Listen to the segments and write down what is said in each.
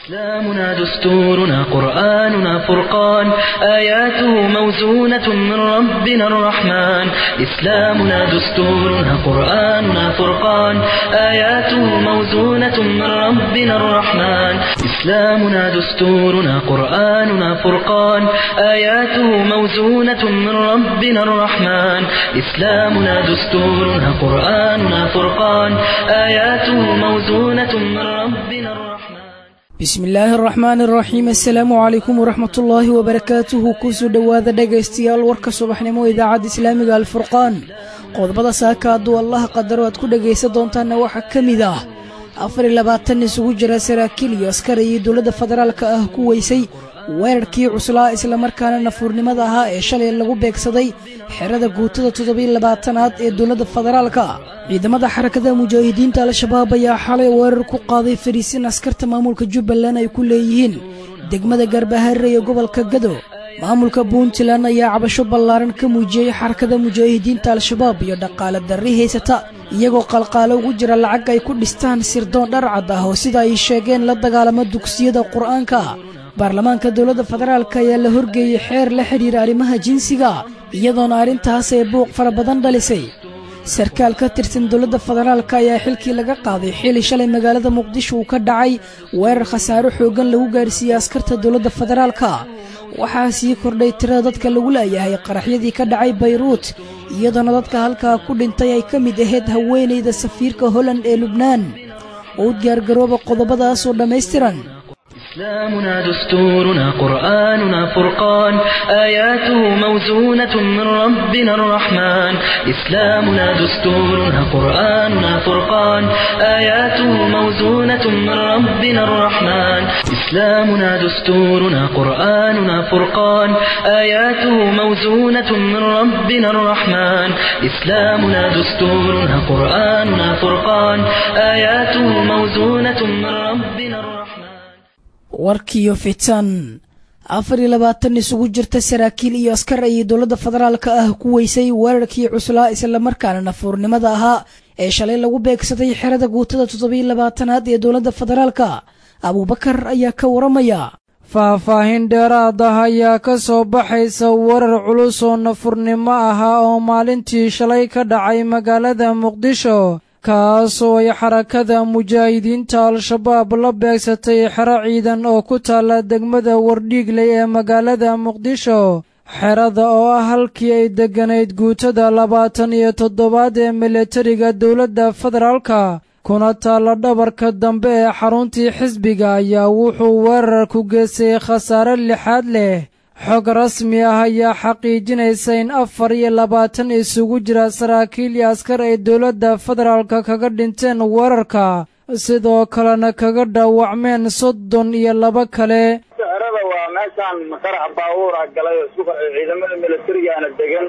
إسلامنا دستورنا قرآننا فرقان آياته موزونة من ربنا الرحمن إسلامنا دستورنا قرآننا فرقان آياته موزونة من ربنا الرحمن إسلامنا دستورنا قرآننا فرقان آياته موزونة من ربنا الرحمن إسلامنا دستورنا قرآننا فرقان آياته موزونة من ربنا الرحمن bismi illaahi araxmaan araxiim assalaamu calaykum waraxmatullaahi wabarakaatuhu kusoo dhowaada dhegaystayaal warka subaxnimo idaacadda islaamiga alfurqaan qodobada saaka hadduu allaha qadaro aad ku dhegaysan doontaanna waxaa ka mid ah afar iyo labaatan isugu jira saraakiil iyo askar iyo dowladda federaalka ah ku weysay weerarkii cuslaa islamarkaana nafuurnimada ahaa ee shalay lagu beegsaday xerada guutada toddobiyo labaatanaad ee dowladda federaalka ciidamada xarakada mujaahidiinta al-shabaab ayaa xalay weerar ku qaaday fariisin askarta maamulka jubbaland ay ku leeyihiin degmada gaarbahaare ee gobolka gado maamulka puntland ayaa cabasho ballaaran ka muujiyey xarakada mujaahidiinta al-shabaab iyo dhaqaale darri haysata iyagoo qalqaalo ugu jira lacag ay ku dhistaan sirdoon dharcad ah oo sida ay sheegeen la dagaalamo dugsiyada qur-aanka baarlamaanka dowladda federaalk ayaa la horgeeyey xeer la xidhiira arrimaha jinsiga iyadoona arrintaas ee buuq fara badan dhalisay sarkaal ka tirsan dowladda federaalk ayaa xilkii laga qaaday xili shalay magaalada muqdisho uu ka dhacay weerar khasaaro xooggan lagu gaarsiiyey askarta dowladda federaalka waxaa sii kordhay tirada dadka lagu laayahay qaraxyadii ka dhacay bayruut iyadoona dadka halkaa ku dhintay ay ka mid ahayd haweenayda safiirka holland ee lubnaan oo u diyaargarooba qodobadaasoo dhammaystiran إسلامنا دستورنا قرآننا فرقان آياته موزونة من ربنا الرحمن إسلامنا دستورنا قرآننا فرقان آياته موزونة من ربنا الرحمن إسلامنا دستورنا قرآننا فرقان آياته موزونة من ربنا الرحمن إسلامنا دستورنا قرآننا فرقان آياته موزونة من ربنا الرحمن warkiyo fitan afar iyo labaatan isugu jirta saraakiil iyo askar ayay dowladda federaalka ah ku weysay weerarkii cuslaa islamarkaana nafuurnimada ahaa ee shalay lagu beegsaday xerada guutada toddobiyo labaatanaad ee dowladda federaalka abuubakar ayaa ka waramaya faahfaahin dheeraad ah ayaa ka soo baxaysa weerar culus oo nafurnimo ahaa oo maalintii shalay ka dhacay magaalada muqdisho kaasoo ay xarakada mujaahidiinta al-shabaab la beegsatay xero ciidan oo ku taalla degmada wardhiigley ee magaalada muqdisho xerada oo ah halkii ay degganayd guutada labaatan iyo toddobaad ee milatariga dowladda federaalka kuna taalla dhabarka dambe ee xaruntii xisbiga ayaa wuxuu weerar ku geystay khasaare lixaad leh xog rasmi ah ayaa xaqiijinaysa in afar iyo labaatan isugu jira saraakiil iyo askar ay dowladda federaalka kaga dhinteen weerarka sidoo kalena kaga dhaawacmeen soddon iyo laba kale xerada waa meeshaan qarax baabuur ah galay oo isku qarxay ciidamada milatarigaana degan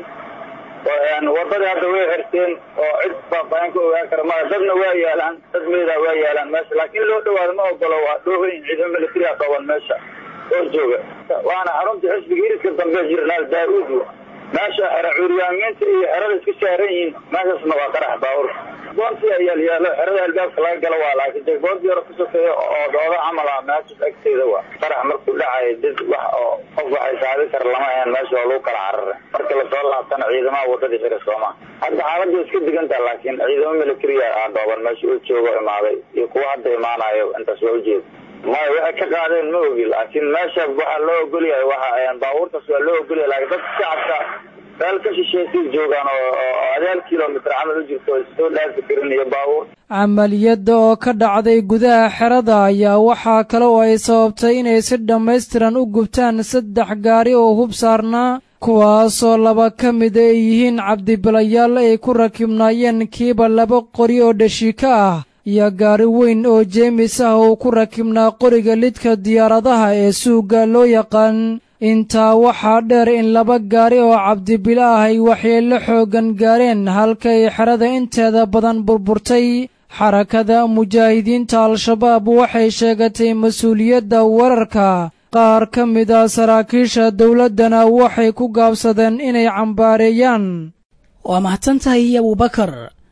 wadadii hadda way xirteen oo cid faahfaahin ka ogaan kara maya dadna waa yaalaan dad meedaa waa yaalaan meesha laakiin loo dhawaado ma ogolo waa dhoohayn ciidamo milatariga dhooban meesha oo jooga waana xarunta xisbiga hiriska dambe jirnaal daa-uud meesha xera cuuryaamiinta iyo xerada isku saaran yihiin meeshaasna waa qarax baawur boonti ayaa yaalo xerada albaabka laga galo waa laakiin jegboontii hore ku sokeeya oo dooda camal ah meeshas agteeda waa qarax markuu dhacayo dad wax oo qof waxay saadi kara lama ahayn meesha waa lagu kala carara markii lasoo laabtana ciidamaha wadadii xira sooma hadda xaaladda iska digantaha laakiin ciidamo militariya ah dhooban meesha uu joogo imaaday iyo kuwa hadda imaanayo intaas waa ujeeda maya waxay ka qaadeen ma ogi laakiin meesha waxaa loo ogolyahay waxa baabuurtaas waa loo ogolyahay laakiin dadka shacabka meel ka shisheysay joogaan oo adaal kilomitr camal u jirto soo dhaafi karin iyo baabuur camaliyadda oo ka dhacday gudaha xerada ayaa waxaa kale oo ay sababtay inay si dhammaystiran u gubtaan saddex gaari oo hub saarnaa kuwaasoo laba ka mid ay yihiin cabdibilayaal ay ku rakibnaayeen kiiba laba qori oo dhashiika ah iyo gaari weyn oo jeemis ah uu ku rakibnaa qoriga lidka diyaaradaha ee suugga loo yaqaan intaa waxaa dheer in laba gaari oo cabdibilo ah ay waxyeello xooggan gaareen halkay xerada inteeda badan burburtay xarakada mujaahidiinta al-shabaab waxay sheegatay mas-uuliyadda weerarka qaar ka mid a saraakiisha dowladdana waxay ku gaabsadeen inay cambaareeyaan waa mahadsan tahay abuubakar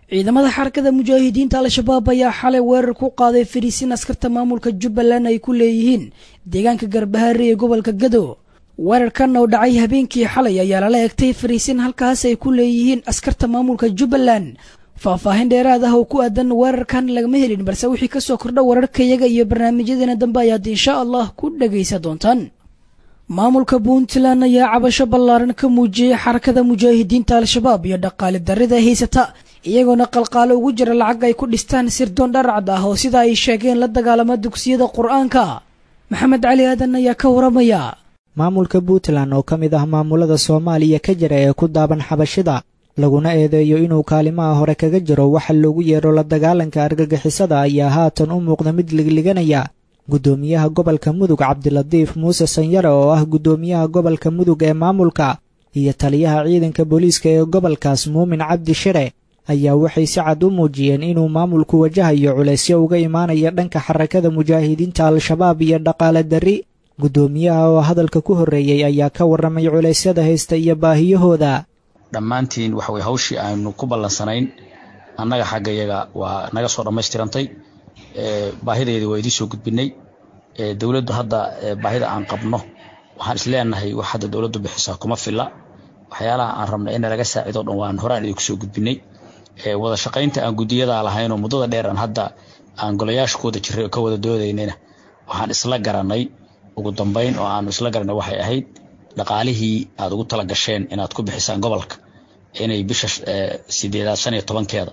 ciidamada xarakada mujaahidiinta al-shabaab ayaa xalay weerar ku qaaday fariisin askarta maamulka jubbaland ay ku leeyihiin deegaanka garbahaare ee gobolka gado weerarkan oo dhacay habeenkii xalay ayaa lala egtay fariisin halkaas ay ku leeyihiin askarta maamulka jubbaland faahfaahin dheeraad ah oo ku aadan weerarkan lagama helin balse wixii kasoo kordha wararkayaga iyo barnaamijyadeena dambe ayaad insha allah ku dhagaysa doontaan maamulka puntland ayaa cabasho ballaaran ka muujiyey xarakada mujaahidiinta al-shabaab iyo dhaqaale darrida haysata iyagoona qalqaalo ugu jira lacag ay ku dhistaan sirdoon dharcad ah oo sida ay sheegeen la dagaalama dugsiyada qur-aanka maxamed cali aadan ayaa ka waramaya maamulka puntland oo ka mid ah maamulada soomaaliya ka jira ee ku daaban xabashida laguna eedeeyo inuu kaalimaha hore kaga jiro waxa loogu yeero la dagaalanka argagixisada ayaa haatan u muuqda mid ligliganaya guddoomiyaha gobolka mudug cabdilatiif muuse sanyare oo ah guddoomiyaha gobolka mudug ee maamulka iyo taliyaha ciidanka booliiska ee gobolkaas muumin cabdi shire ayaa waxay si cad u muujiyeen inuu maamulku wajahayo culaysyo uga imaanaya dhanka xarakada mujaahidiinta al-shabaab iyo dhaqaale darri guddoomiyaha oo hadalka ku horreeyey ayaa ka warramay culeysyada haysta iyo baahiyahooda dhammaantiin waxa weye hawshii aynu ku ballansanayn annaga xagga yaga waa naga soo dhammaystirantay baahideedii waa idiin soo gudbinay dowladdu hadda baahida aan qabno waxaan isleenahay wax hadda dowladdu bixisaa kuma filla waxyaalaha aan rabna in laga saacido dhan waan horaan idinku soo gudbinay wada shaqaynta aan guddiyadaa lahaynoo muddada dheer aan hadda aan golayaasha ku wada jiray oo ka wada doodaynayna waxaan isla garanay ugu dambayn oo aanu isla garanay waxay ahayd dhaqaalihii aad ugu tala gasheen inaad ku bixisaan gobolka inay bisha sideedaad shan iyo tobankeeda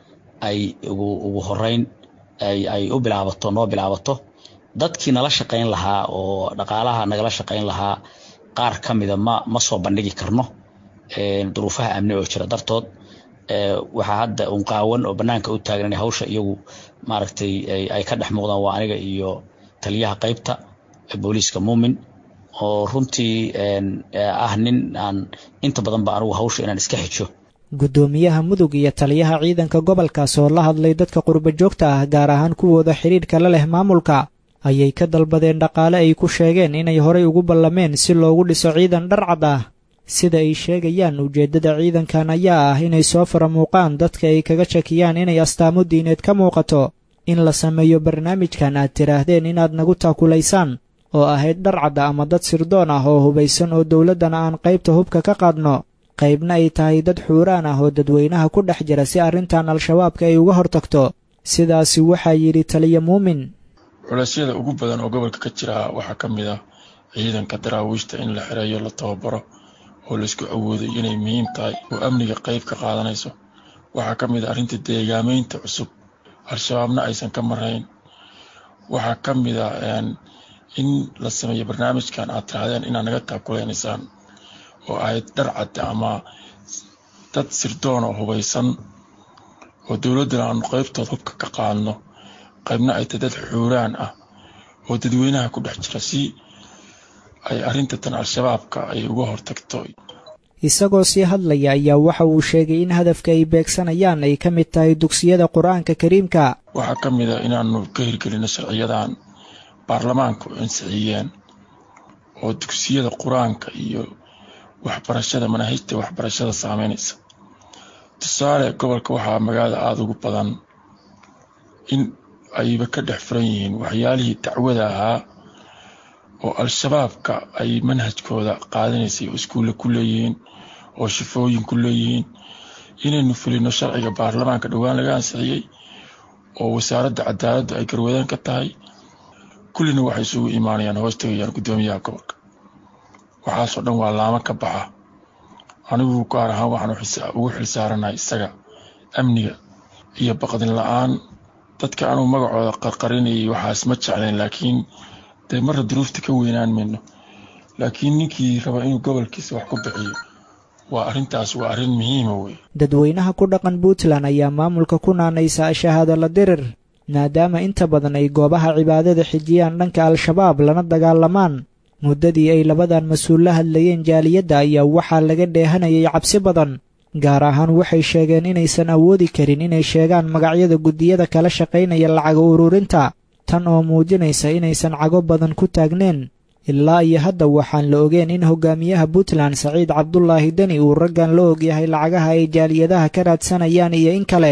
ay ugu horeyn ay u bilaabato noo bilaabato dadkii nala shaqayn lahaa oo dhaqaalaha nagala shaqayn lahaa qaar ka mida ma ma soo bandhigi karno duruufaha amni oo jira dartood waxaa hadda un qaawan oo bannaanka u taagan inay hawsha iyagu maaragtay ay ka dhex muuqdaan waa aniga iyo taliyaha qaybta booliiska muumin oo runtii ah nin aan inta badan ba anugu hawsha inaan iska xijo guddoomiyaha mudug iyo taliyaha ciidanka gobolkaas oo la hadlay dadka qurba joogta ah gaar ahaan kuwooda xidhiidhka la leh maamulka ayay ka dalbadeen dhaqaale ay ku sheegeen inay horay ugu ballameen si loogu dhiso ciidan dharcad ah sida ay sheegayaan ujeeddada ciidankan ayaa ah inay soo faramuuqaan dadka ay kaga shakiyaan inay astaamo diineed ka muuqato in la sameeyo barnaamijkan aad tidhaahdeen inaad nagu taakulaysaan oo ahayd dharcadda ama dad sirdoon ah oo hubaysan oo dowladdana aan qaybta hubka ka qaadno qaybna ay tahay dad xuuraan ah oo dadweynaha ku dhex jira si arrintan al-shabaabka ay uga hortagto sidaasi waxaa yidhi taliya muumin culeysyada ugu badan oo gobolka ka jira waxaa ka mid ah ciidanka daraawiishta in la xereeyo la tababaro oo laysku awooday inay muhiim tahay oo amniga qayb ka qaadanayso waxaa ka mid ah arrinta deegaamaynta cusub al-shabaabna aysan ka marayn waxaa ka mid ah in la sameeyo barnaamijkan aad tirahdeen inaad naga taabkulaynaysaan oo ahayd dharcadda ama dad sirdoon oo hubaysan oo dowladdana aanu qaybtood hubka ka qaadno qaybna ay tahay dad xuuraan ah oo dadweynaha ku dhex jira si ay arrinta tan al-shabaabka ay uga hortagto isagoo sii hadlaya ayaa waxa uu sheegay in hadafka ay beegsanayaan ay ka mid tahay dugsiyada qur-aanka kariimka waxaa ka mid a inaanu ka hirgelino sharciyadan baarlamaanku ansixiyeen oo dugsiyada qur-aanka iyo waxbarashada manaahijta waxbarashada saameynaysa tusaale gobolka waxaa magaalada aada ugu badan in ayba ka dhex furan yihiin waxyaalihii dacwada ahaa oo al-shabaabka ay manhajkooda qaadanaysay oo iskuulle ku leeyihiin oo shifooyin ku leeyihiin inaynu fulino sharciga baarlamaanka dhowaan laga ansixiyey oo wasaaradda cadaaladdu ay garwadaan ka tahay kullina waxay isugu imaanayaan hoos tegayaan guddoomiyaha gobolka waxaasoo dhan waa laamo ka baxa anigu gaar ahaan waxaan ugu xilsaaranahay isaga amniga iyo baqdin la-aan dadka anugu magacooda qarqarinayay waxaas ma jeclayn laakiin dee marra duruufta ka weynaan mayno laakiin ninkii raba inuu gobolkiisa wax ku bixiyo waa arrintaas waa arrin muhiima wey dadweynaha ku dhaqan puntland ayaa maamulka ku naanaysa shahaadala dirir maadaama inta badan ay goobaha cibaadada xijiyaan dhanka al-shabaab lana dagaalamaan muddadii ay labadan mas-uul la hadlayeen jaaliyadda ayaa waxaa laga dheehanayay cabsi badan gaar ahaan waxay sheegeen inaysan awoodi karin inay sheegaan magacyada guddiyada kala shaqaynaya lacaga ururinta tan oo muujinaysa inaysan cago badan ku taagneen ilaa iyo hadda waxaan la ogeen in hogaamiyaha puntland saciid cabdulaahi deni uu raggan la ogyahay lacagaha ay jaaliyadaha ka raadsanayaan iyo in kale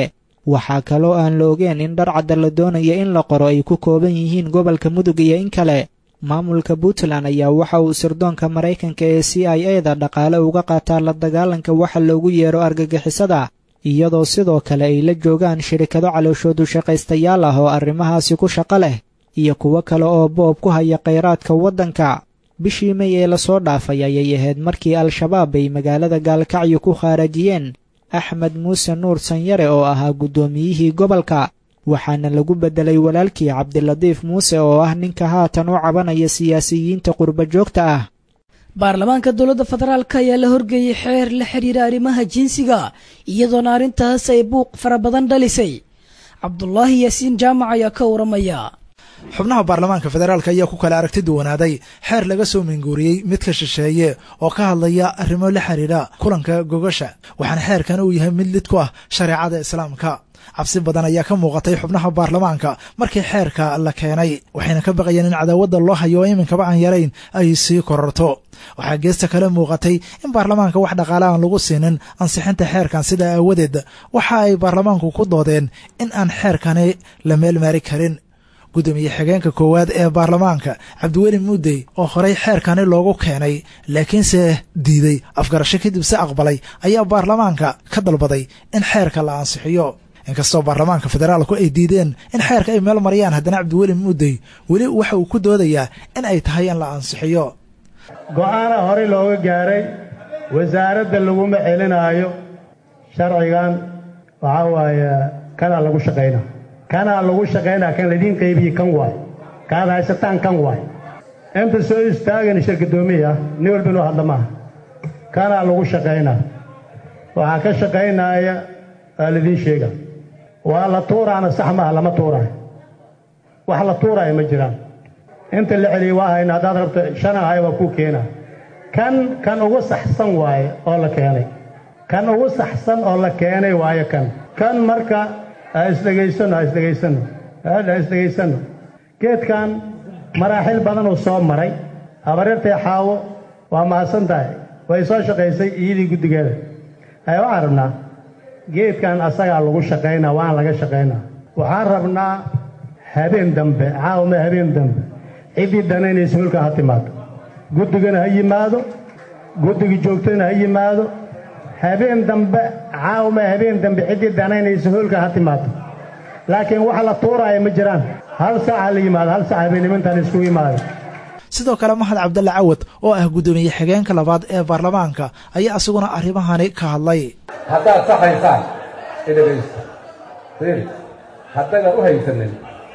waxaa kaloo aan la ogeen in dharcadda la doonaya in la qoro ay ku kooban yihiin gobolka mudug iyo in kale maamulka puntland ayaa waxa uu sirdoonka maraykanka ee c i e da dhaqaale uga qaataa la dagaalanka waxa loogu yeero argagixisada iyadoo sidoo kale ay la joogaan shirikado calooshoodu shaqaystayaal ah oo arrimahaasi ku shaqo leh iyo kuwo kale oo boob ku haya khayraadka waddanka bishii may ee lasoo dhaafay ayay ahayd markii al-shabaab ay magaalada gaalkacyo ku khaarajiyeen axmed muuse nuur sanyare oo ahaa guddoomiyihii gobolka waxaana lagu beddelay walaalkii cabdilatiif muuse oo ah ninka haatan u cabanaya siyaasiyiinta qurba joogta ah baarlamaanka dowladda federaalk ayaa la horgeeyey xeer la xidhiira arrimaha jinsiga iyadoona arrintaas ay buuq fara badan dhalisay cabdulaahi yaasiin jaamac ayaa ka waramaya xubnaha baarlamaanka federaalk ayaa ku kala aragti duwanaaday xeer laga soo minguuriyey midka shisheeye oo ka hadlaya arrimo la xidhiidha kulanka gogasha waxaana xeerkan uu yahay mid lid ku ah shareecada islaamka cabsi badan ayaa ka muuqatay xubnaha baarlamaanka markii xeerka la keenay waxayna ka baqayeen in cadaawadda loo hayo oo iminkaba aan yarayn ay sii kororto waxaa geesta kale muuqatay in baarlamaanka wax dhaqaale aan lagu siinin ansixinta xeerkan sidaa aawadeed waxa ay baarlamaanku ku doodeen in aan xeerkani la meelmaari karin gudoomiye xigeenka koowaad ee baarlamaanka cabdiweli muudey oo horey xeerkani loogu keenay laakiinse diiday afgarasho kadib se aqbalay ayaa baarlamaanka ka dalbaday in xeerka la ansixiyo inkastoo baarlamaanka federaalku ay diideen in xeerka ay meel mariyaan haddana cabdiweli muudey weli waxa uu ku doodayaa in ay tahay in la ansixiyo go'aana horey looga gaaray wasaaradda laguma celinaayo sharcigan waxaa waaye kanaa lagu shaqayna kanaa lagu shaqaynaa kan laidiin qaybiye kan waay kaad haysataan kan waay inta soo istaagan shirkadoomiya nin walba inuu hadla maaha kanaa lagu shaqaynaa waxaa ka shaqaynaaya waa laidiin sheega waa la tuuraana sax maaha lama tuuraayo wax la tuuraayo ma jiraan inta la celiyey waa hayna haddaad rabto shan ahay waa kuu keenaa kan kan ugu saxsan waaye oo la keenay kan ugu saxsan oo la keenay waaye kan kan marka ha isdhegaysano ha isdhegaysano ha isdhegaysano geedkan maraaxil badan uu soo maray habaryartay xaawo waa mahadsan tahay way soo shaqaysay iyadii guddigeeda hay waxaan rabnaa geedkan asagaa lagu shaqaynaa waan laga shaqaynaa waxaan rabnaa habeen dambe caawma habeen dambe ciddii danaynaysa hulka ha timaado guddigana ha yimaado guddiga joogtana ha yimaado habeen dambe caawma habeen dambe ciddii danaynaysa hulka ha timaado laakiin wax la tuuraaya ma jiraan hal saaca la yimaado hal saaca habeennimantan isku yimaado sidoo kale mahad cabdalle cawad oo ah guddoomiye xigeenka labaad ee baarlamaanka ayaa isaguna arrimahani ka hadlay haddaad saxaysaan idhagaysta fiiri haddaydaan u haysanin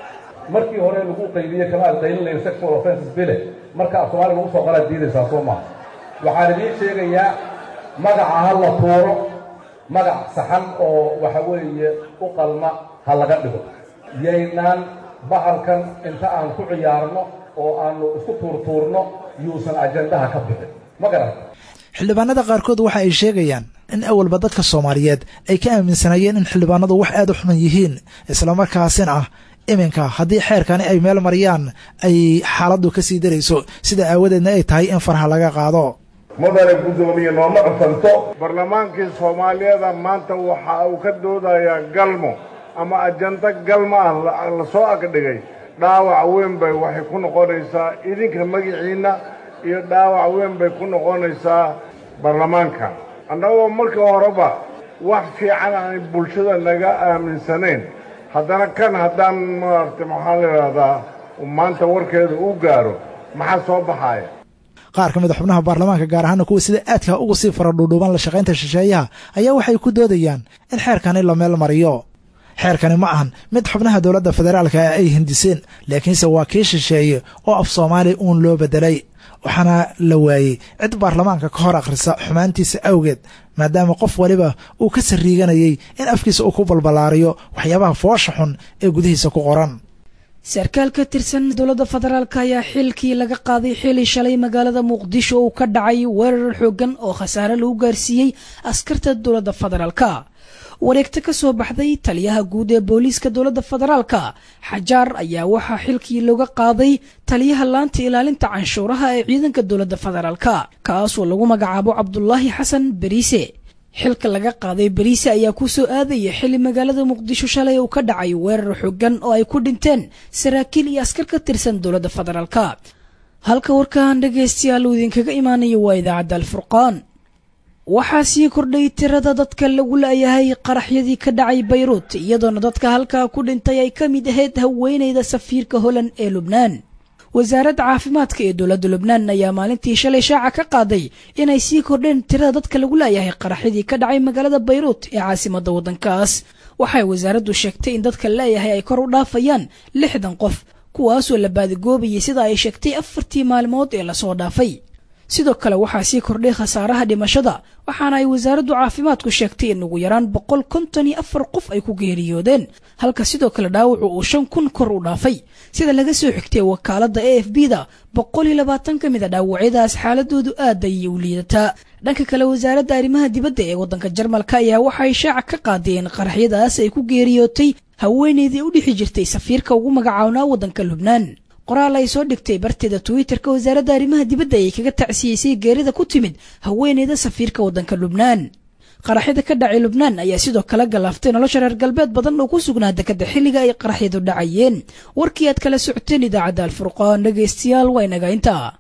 markii hore lagu qaybiye kama aad qaylinayn sexual offenses bile marka af soomaaliga lagu soo qoraad diidaysaa soo maaha waxaan idiin sheegayaa magaca ha la tuuro magac saxan oo waxa weeye u qalma ha laga dhigo yaynaan bahalkan inta aan ku ciyaarno oo aanu isku tuurtuurno yuusan ajandaha ka bixin ma garan xildhibaanada qaarkood waxa ay sheegayaan in awalba dadka soomaaliyeed ay ka aaminsanayeen in xildhibaanadu wax aad u xuman yihiin islamarkaasina ah iminka haddii xeerkani ay meel mariyaan ay xaaladdu ka sii darayso sida aawadeedna ay tahay in farha laga qaado mudane guddoomiye nooma codsanto barlamaankii soomaaliyeeda maanta waxa uu ka doodayaa galmo ama ajando galmo ah la soo agdhigay dhaawac weyn bay waxay ku noqonaysaa idinka magiciinna iyo dhaawac weyn bay ku noqonaysaa baarlamaanka annagoo marka horeba wax fiican aanay bulshada naga aaminsanayn haddana kan haddaan maaragtay maxaa la idhahdaa maanta warkeeda uu gaaro maxaa soo baxaaya qaar ka mid a xubnaha baarlamaanka gaar ahaana kuwa sida aadka uga sii fara dhuudhuuban la shaqaynta shisheeyaha ayaa waxay ku doodayaan in xeerkani la meel mariyo xeerkani ma ahan mid xubnaha dowladda federaalka ay hindiseen laakiinse waa kii shisheeye oo af soomaali uun loo beddelay waxaana la waayey cid baarlamaanka ka hor akhrisa xumaantiisa awgeed maadaama qof waliba uu ka sariiganayay in afkiisa uu ku balballaariyo waxyaabaha foosha xun ee gudihiisa ku qoran sarkaal ka tirsan dowladda federaalk ayaa xilkii laga qaaday xili shalay magaalada muqdisho uu ka dhacay weerar xooggan oo khasaare lagu gaarsiiyey askarta dowladda federaalka wareegta ka soo baxday taliyaha guud ee booliiska dowladda federaalka xajaar ayaa waxaa xilkii looga qaaday taliyaha laanta ilaalinta canshuuraha ee ciidanka dowladda federaalka kaasoo lagu magacaabo cabdulaahi xasan beriise xilka laga qaaday bariise ayaa ku soo aadaya xilli magaalada muqdisho shalay uu ka dhacay weerar xooggan oo ay ku dhinteen saraakiil iyo askar ka tirsan dowladda federaalka halka warkan dhegaystayaal uu idinkaga imaanayo waa idaacadda alfurqaan waxaa sii kordhay tirada dadka lagu la'yahay qaraxyadii ka dhacay bayruut iyadoona dadka halkaa ku dhintay ay ka mid ahayd haweenayda safiirka holand ee lubnaan wasaaradda caafimaadka ee dowladda lubnaan ayaa maalintii shalay shaaca ka qaaday inay sii kordheen tirada dadka lagu la'yahay qaraxyadii ka dhacay magaalada bayruut ee caasimadda waddankaas waxay wasaaraddu sheegtay in dadka la'yahay ay kor u dhaafayaan lixdan qof kuwaasoo la baadigoobayay sida ay sheegtay afartii maalmood ee lasoo dhaafay sidoo kale waxaa sii kordhay khasaaraha dhimashada waxaana ay wasaaraddu caafimaadku sheegtay in ugu yaraan boqol konton iyo afar qof ay ku geeriyoodeen halka sidoo kale dhaawacu uu shan kun kor u dhaafay sida laga soo xigtay wakaaladda a f b da boqol iyo labaatan ka mid a dhaawacyadaas xaaladoodu aad ayay u liidataa dhanka kale wasaaradda arrimaha dibadda ee waddanka jarmalka ayaa waxay shaaca ka qaadeen qaraxyadaas ay ku geeriyootay haweeneydii u dhixi jirtay safiirka ugu magacawnaa waddanka lubnaan qoraal ay soo dhigtay barteeda twitterka wasaaradda arrimaha dibadda ayay kaga tacsiyeysay geerida ku timid haweeneyda safiirka waddanka lubnaan qaraxyada ka dhacay lubnaan ayaa sidoo kale galaaftay nolosha reer galbeed badan oo ku sugnaa dekadda xilliga ay qaraxyadu dhacayeen warkii aad kala socoteen idaacadda alfurqaan dhegaystayaal waa inaga intaa